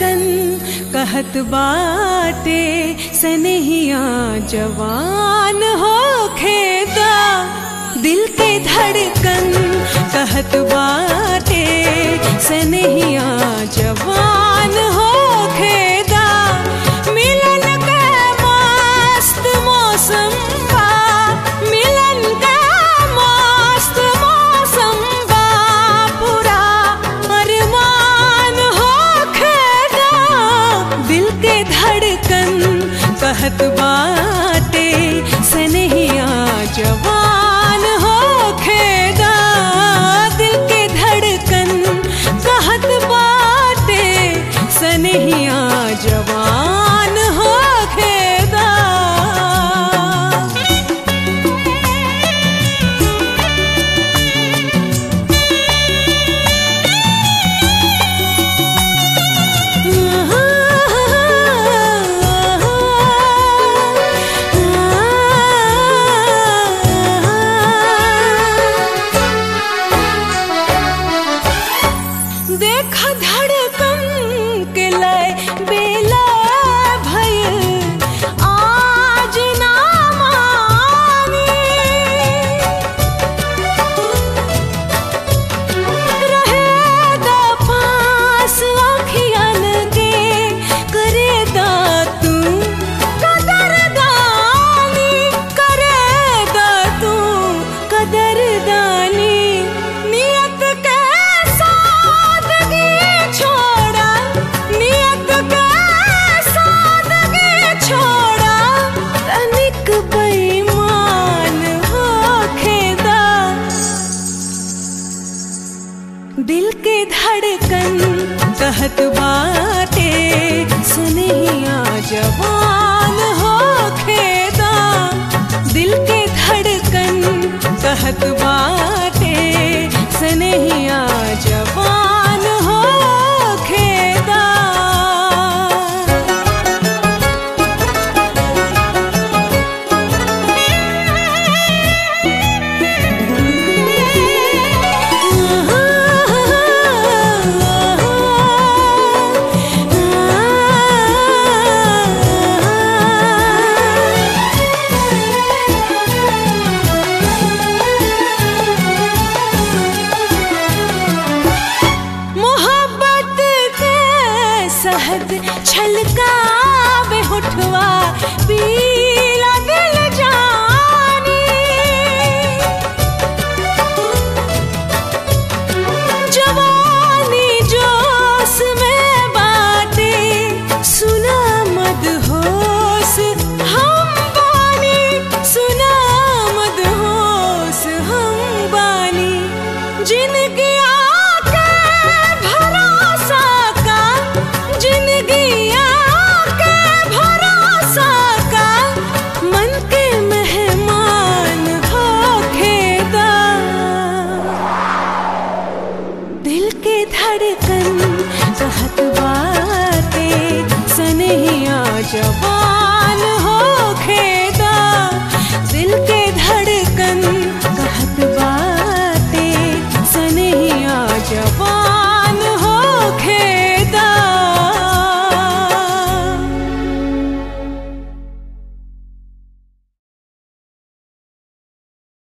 धड़कन कहत बाटे सनहिया जवान हो खेदा दिल के धड़कन कहत बाटे सनहिया जवान हो खेदा मिलन के मस्त मौसम बा मिलन के मस्त मौसम बा पूरा अरमान हो खेदा दिल के धड़कन कहत बाटे सनहिया जवान हो खेदा दिल के धड़कन कहत बाटे सनहिया जवान हो खेदा देख धड़कन के लय बेला भय आज ना मानी रहेदा पास अखियन के करेदा तू कदरदानी करेदा तू कदरदानी नियत के सादगी छोड़ा नियत के सादगी छोड़ा तनिक बेईमान होखेदा दिल के धड़कन कहत बाटे सुनिया जवान हो खेदा दिल के धड़कन कहत बाटे सुनिया जवान हो खेदा मोहब्बत के सहद छलका बेहुठवा पीला दिल जानी जवानी जोश में बाटे सुना मद होश हम बानी सुना मद होश हम बानी जिनकी आके भरोसा का जिनकी आके भरोसा का मन के मेहमान हो खेदा दिल के धड़कन कहत